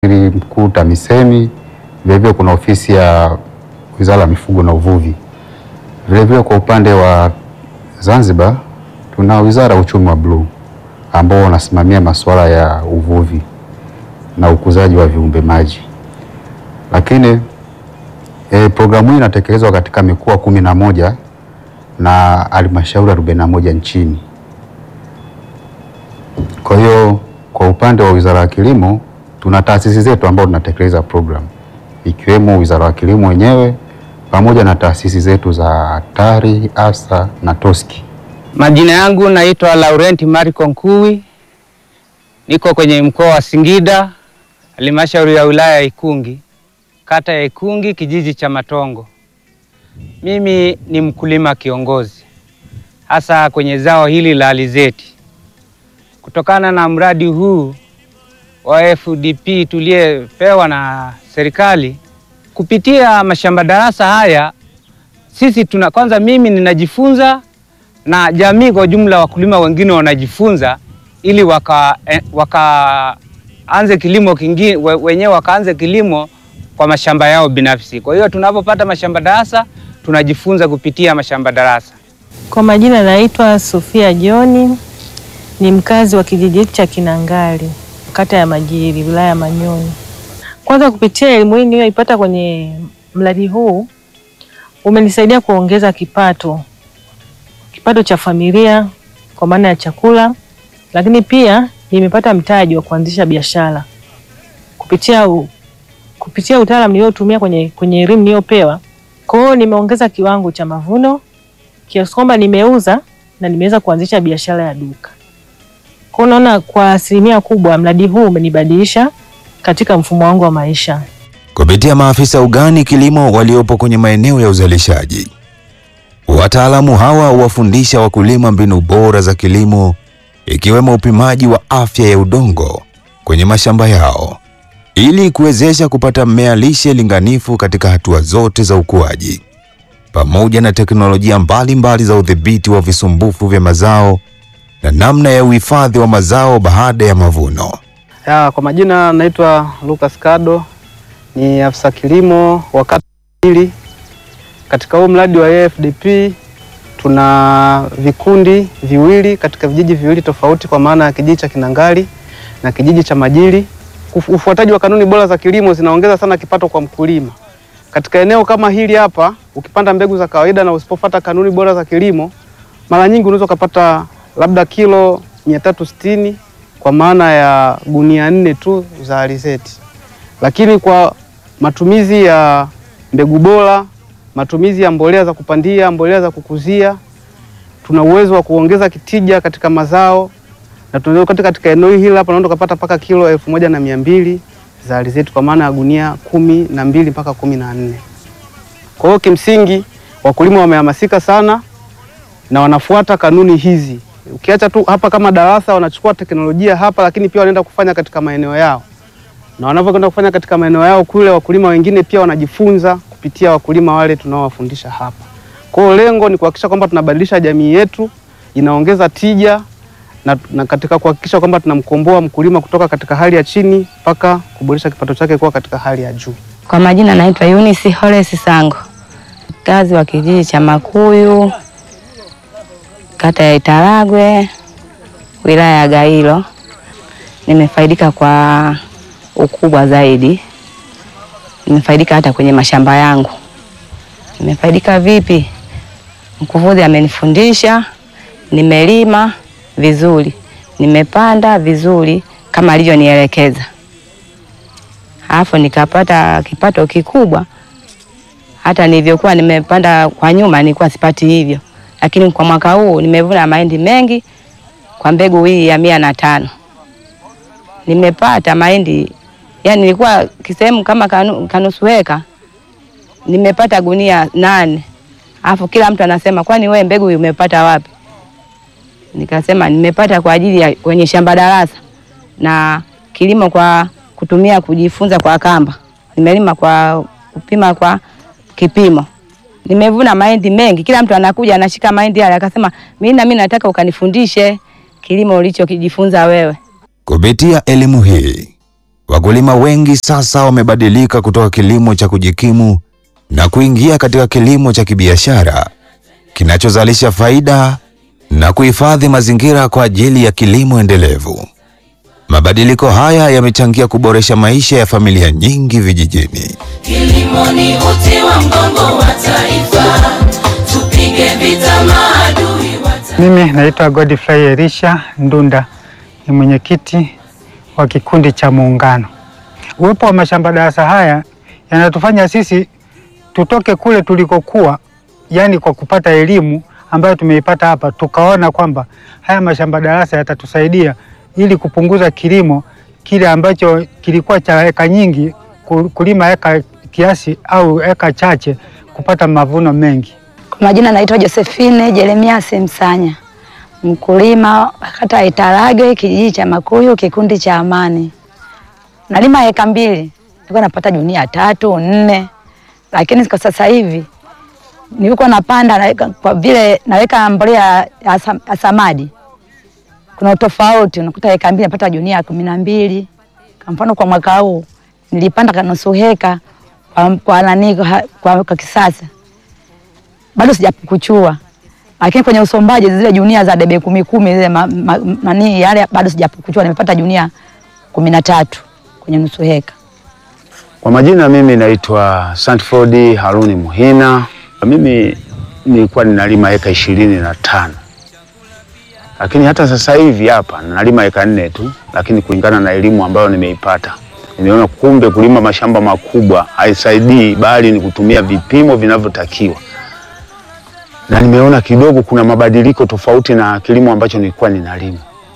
Waziri Mkuu TAMISEMI, vilevile kuna ofisi ya Wizara ya Mifugo na Uvuvi. Vilevile kwa upande wa Zanzibar tuna Wizara ya Uchumi wa Bluu ambao wanasimamia masuala ya uvuvi na ukuzaji wa viumbe maji. Lakini e, programu hii inatekelezwa katika mikoa kumi na moja na halmashauri arobaini na moja nchini. Kwa hiyo kwa upande wa Wizara ya Kilimo tuna taasisi zetu ambao tunatekeleza program ikiwemo Wizara ya Kilimo wenyewe pamoja na taasisi zetu za TARI, ASA na TOSCI. Majina yangu naitwa Laurent Marco Nkuwi, niko kwenye mkoa wa Singida, halmashauri ya wilaya ya Ikungi, kata ya Ikungi, kijiji cha Matongo. Mimi ni mkulima kiongozi, hasa kwenye zao hili la alizeti. Kutokana na mradi huu wa FDP tuliyepewa na serikali kupitia mashamba darasa haya, sisi tuna kwanza, mimi ninajifunza na jamii kwa jumla, wakulima wengine wanajifunza ili waka, eh, wakaanze kilimo kingine we, wenyewe wakaanze kilimo kwa mashamba yao binafsi. Kwa hiyo tunapopata mashamba darasa tunajifunza kupitia mashamba darasa. Kwa majina naitwa Sofia Joni, ni mkazi wa kijiji cha Kinangali, kata ya Majiri, wilaya ya Manyoni. Kwanza kupitia elimu hii niliyoipata kwenye mradi huu umenisaidia kuongeza kipato kipato cha familia kwa maana ya chakula, lakini pia nimepata mtaji wa kuanzisha biashara kupitia u, kupitia utaalamu niliotumia kwenye kwenye elimu niliyopewa. Kwa hiyo nimeongeza kiwango cha mavuno kiasi kwamba nimeuza na nimeweza kuanzisha biashara ya duka. Kwa hiyo naona kwa asilimia kubwa mradi huu umenibadilisha katika mfumo wangu wa maisha. Kupitia maafisa ugani kilimo waliopo kwenye maeneo ya uzalishaji, wataalamu hawa huwafundisha wakulima mbinu bora za kilimo, ikiwemo upimaji wa afya ya udongo kwenye mashamba yao ili kuwezesha kupata mmea lishe linganifu katika hatua zote za ukuaji, pamoja na teknolojia mbalimbali mbali za udhibiti wa visumbufu vya mazao na namna ya uhifadhi wa mazao baada ya mavuno. Ya, kwa majina naitwa Lucas Kado, ni afisa kilimo wa kata hili. Katika huu mradi wa AFDP tuna vikundi viwili katika vijiji viwili tofauti, kwa maana ya kijiji cha Kinangali na kijiji cha Majiri. Ufuataji wa kanuni bora za kilimo zinaongeza sana kipato kwa mkulima. Katika eneo kama hili hapa, ukipanda mbegu za kawaida na usipofuata kanuni bora za kilimo, mara nyingi unaweza ukapata labda kilo mia tatu sitini kwa maana ya gunia nne tu za alizeti, lakini kwa matumizi ya mbegu bora, matumizi ya mbolea za kupandia, mbolea za kukuzia, tuna uwezo wa kuongeza kitija katika mazao na tunaweza katika eneo hili hapa unaweza kupata mpaka kilo elfu moja na mia mbili za alizeti kwa maana ya gunia kumi na mbili mpaka kumi na nne. Kwa hiyo kimsingi wakulima wamehamasika sana na wanafuata kanuni hizi. Ukiacha tu hapa kama darasa wanachukua teknolojia hapa, lakini pia wanaenda kufanya katika maeneo yao, na wanavyokwenda kufanya katika maeneo yao kule, wakulima wengine pia wanajifunza kupitia wakulima wale tunaowafundisha hapa. Kwa hiyo lengo ni kuhakikisha kwamba tunabadilisha jamii yetu, inaongeza tija na, na katika kuhakikisha kwamba tunamkomboa mkulima kutoka katika hali ya chini mpaka kuboresha kipato chake kuwa katika hali ya juu. Kwa majina naitwa Eunice Horace Sango, mkazi wa kijiji cha Makuyu, kata ya Itaragwe, wilaya ya Gairo. Nimefaidika kwa ukubwa zaidi, nimefaidika hata kwenye mashamba yangu. Nimefaidika vipi? Mkufunzi amenifundisha, nimelima vizuri, nimepanda vizuri kama alivyonielekeza, alafu nikapata kipato kikubwa. Hata nilivyokuwa nimepanda kwa nyuma nilikuwa sipati hivyo, lakini kwa mwaka huu nimevuna mahindi mengi kwa mbegu hii ya mia na tano nimepata mahindi yani, nilikuwa kisehemu kama kanu, kanusu heka nimepata gunia nane, alafu kila mtu anasema kwani wewe mbegu hii umepata wapi? Nikasema nimepata kwa ajili ya kwenye shamba darasa na kilimo kwa kutumia kujifunza kwa kamba. Nimelima kwa kupima kwa kipimo. Nimevuna mahindi mengi, kila mtu anakuja anashika mahindi yale, akasema mimi na mimi nataka ukanifundishe kilimo ulichokijifunza wewe. Kupitia elimu hii, Wakulima wengi sasa wamebadilika kutoka kilimo cha kujikimu na kuingia katika kilimo cha kibiashara kinachozalisha faida na kuhifadhi mazingira kwa ajili ya kilimo endelevu. Mabadiliko haya yamechangia kuboresha maisha ya familia nyingi vijijini. Kilimo ni uti wa mgongo wa taifa, tupige vita maadui wa taifa. Mimi naitwa Godfrey Elisha Ndunda, ni mwenyekiti wa kikundi cha Muungano. Uwepo wa mashamba darasa haya yanatufanya sisi tutoke kule tulikokuwa, yani kwa kupata elimu ambayo tumeipata hapa, tukaona kwamba haya mashamba darasa yatatusaidia ili kupunguza kilimo kile ambacho kilikuwa cha eka nyingi, ku- kulima eka kiasi au eka chache, kupata mavuno mengi. Kwa majina naitwa Josephine Jeremias Msanya, mkulima wa kata ya Itarage, kijiji cha Makuyu, kikundi cha Amani. Nalima eka mbili, nilikuwa napata junia tatu nne, lakini kwa sasa hivi nilikuwa napanda naweka, kwa vile naweka mbolea ya sam- ya samadi, kuna utofauti, unakuta eka mbili napata junia kumi na mbili. Kwa mfano kwa mwaka huu nilipanda kanusu heka kwa, kwa, nani, kwa, kwa, kwa kisasa bado sijapukuchua, lakini kwenye usombaji zile junia za debe kumi kumi zile ma, ma, nani yale bado sijapukuchua, nimepata junia kumi na tatu kwenye nusu heka. Kwa majina mimi naitwa Santford Haruni Muhina. Mimi nilikuwa ninalima eka ishirini na tano lakini hata sasa hivi hapa nalima eka nne tu, lakini kulingana na elimu ambayo nimeipata nimeona kumbe kulima mashamba makubwa haisaidii, bali ni kutumia vipimo vinavyotakiwa, na nimeona kidogo kuna mabadiliko tofauti na kilimo ambacho nilikuwa ninalima.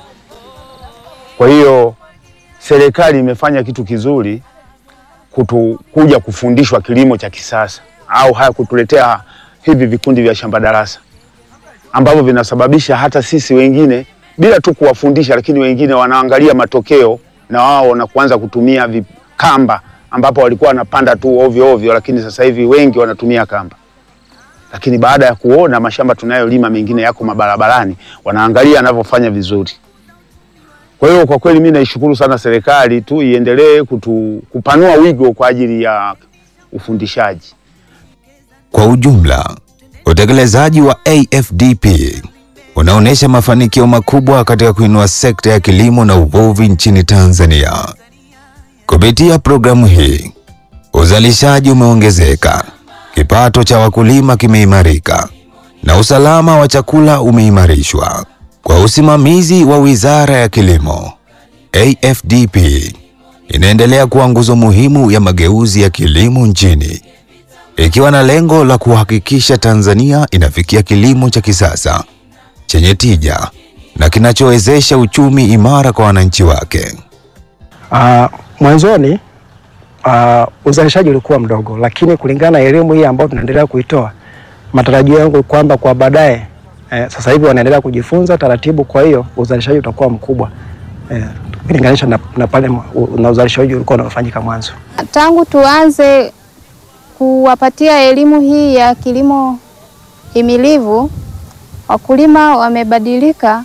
Kwa hiyo serikali imefanya kitu kizuri kutu, kuja kufundishwa kilimo cha kisasa au haya kutuletea hivi vikundi vya shamba darasa ambavyo vinasababisha hata sisi wengine bila tu kuwafundisha, lakini wengine wanaangalia matokeo na wao na kuanza kutumia vi- kamba ambapo walikuwa wanapanda tu ovyo ovyo, lakini sasa hivi wengi wanatumia kamba. Lakini baada ya kuona mashamba tunayolima mengine yako mabarabarani, wanaangalia anavyofanya vizuri. Kwa hiyo kwa kweli mimi naishukuru sana serikali tu iendelee kutu, kupanua wigo kwa ajili ya ufundishaji. Kwa ujumla, utekelezaji wa AFDP unaonyesha mafanikio makubwa katika kuinua sekta ya kilimo na uvuvi nchini Tanzania. Kupitia programu hii, uzalishaji umeongezeka, kipato cha wakulima kimeimarika na usalama wa chakula umeimarishwa. Kwa usimamizi wa Wizara ya Kilimo, AFDP inaendelea kuwa nguzo muhimu ya mageuzi ya kilimo nchini ikiwa na lengo la kuhakikisha Tanzania inafikia kilimo cha kisasa chenye tija na kinachowezesha uchumi imara kwa wananchi wake. Uh, mwanzoni uh, uzalishaji ulikuwa mdogo, lakini kulingana na elimu hii ambayo tunaendelea kuitoa, matarajio yangu kwamba kwa baadaye eh, sasa hivi wanaendelea kujifunza taratibu, kwa hiyo uzalishaji utakuwa mkubwa eh, ukilinganisha na, na pale u- na uzalishaji ulikuwa unafanyika mwanzo. Tangu tuanze kuwapatia elimu hii ya kilimo himilivu, wakulima wamebadilika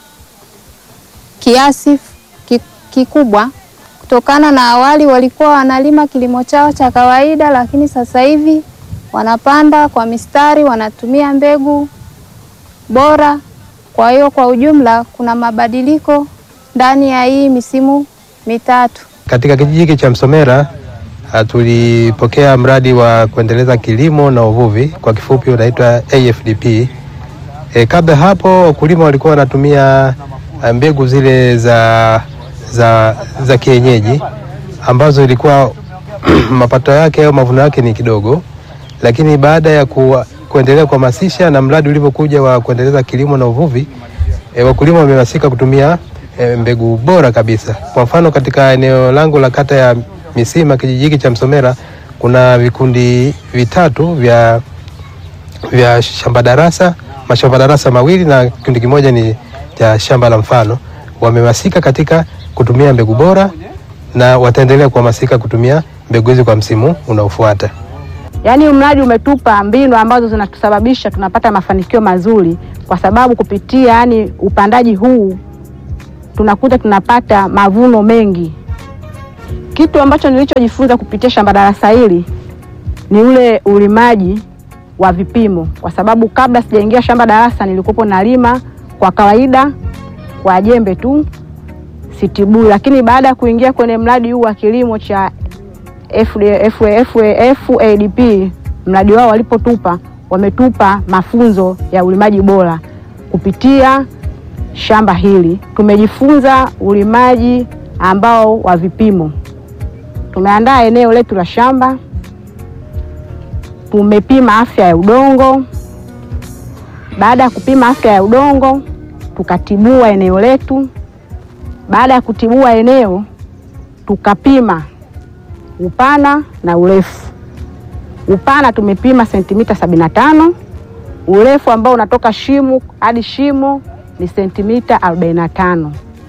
kiasi ki- kikubwa kutokana na awali walikuwa wanalima kilimo chao cha kawaida, lakini sasa hivi wanapanda kwa mistari, wanatumia mbegu bora. Kwa hiyo kwa ujumla kuna mabadiliko ndani ya hii misimu mitatu. Katika kijiji hiki cha Msomera ah, tulipokea mradi wa kuendeleza kilimo na uvuvi, kwa kifupi unaitwa AFDP. E, kabla hapo wakulima walikuwa wanatumia ah, mbegu zile za, za, za kienyeji ambazo ilikuwa mapato yake au mavuno yake ni kidogo, lakini baada ya ku, kuendelea kuhamasisha na mradi ulivyokuja wa kuendeleza kilimo na uvuvi e, wakulima wamehamasika kutumia e, mbegu bora kabisa. Kwa mfano katika eneo langu la kata ya Misima, kijiji hiki cha Msomera, kuna vikundi vitatu vya, vya shamba darasa, mashamba darasa mawili na kikundi kimoja ni cha shamba la mfano. Wamehamasika katika kutumia mbegu bora na wataendelea kuhamasika kutumia mbegu hizi kwa msimu unaofuata. Yaani mradi umetupa mbinu ambazo zinatusababisha tunapata mafanikio mazuri, kwa sababu kupitia yani upandaji huu tunakuta tunapata mavuno mengi. Kitu ambacho nilichojifunza kupitia shamba darasa hili ni ule ulimaji wa vipimo, kwa sababu kabla sijaingia shamba darasa nilikuwa nalima kwa kawaida kwa jembe tu sitibui, lakini baada ya kuingia kwenye mradi huu wa kilimo cha FD- F- F- FADP, mradi wao walipotupa, wametupa mafunzo ya ulimaji bora kupitia shamba hili. Tumejifunza ulimaji ambao wa vipimo. Tumeandaa eneo letu la shamba, tumepima afya ya udongo. Baada ya kupima afya ya udongo, tukatibua eneo letu. Baada ya kutibua eneo, tukapima upana na urefu. Upana tumepima sentimita 75, urefu ambao unatoka shimo hadi shimo ni sentimita 45.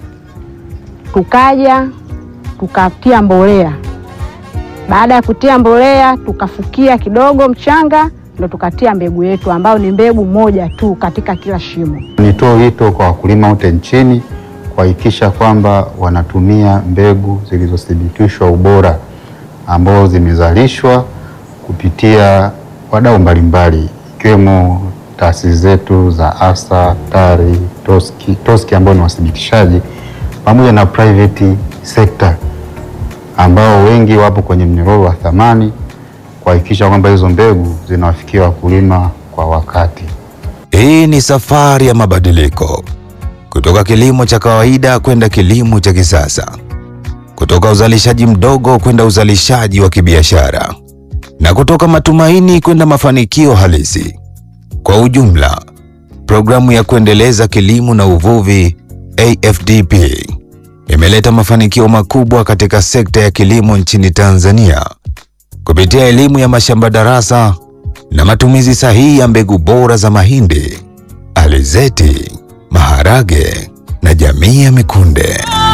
Tukaja tukatia mbolea. Baada ya kutia mbolea, tukafukia kidogo mchanga, ndo tukatia mbegu yetu ambayo ni mbegu moja tu katika kila shimo. Nitoe wito kwa wakulima wote nchini kuhakikisha kwamba wanatumia mbegu zilizothibitishwa ubora ambazo zimezalishwa kupitia wadau mbalimbali ikiwemo taasisi zetu za ASA, TARI, TOSCI, TOSCI ambao ni wathibitishaji pamoja na private sector ambao wengi wapo kwenye mnyororo wa thamani kuhakikisha kwamba hizo mbegu zinawafikia wakulima kwa wakati. Hii ni safari ya mabadiliko kutoka kilimo cha kawaida kwenda kilimo cha kisasa, kutoka uzalishaji mdogo kwenda uzalishaji wa kibiashara, na kutoka matumaini kwenda mafanikio halisi. Kwa ujumla, programu ya kuendeleza kilimo na uvuvi AFDP imeleta mafanikio makubwa katika sekta ya kilimo nchini Tanzania kupitia elimu ya mashamba darasa na matumizi sahihi ya mbegu bora za mahindi, alizeti, maharage na jamii ya mikunde.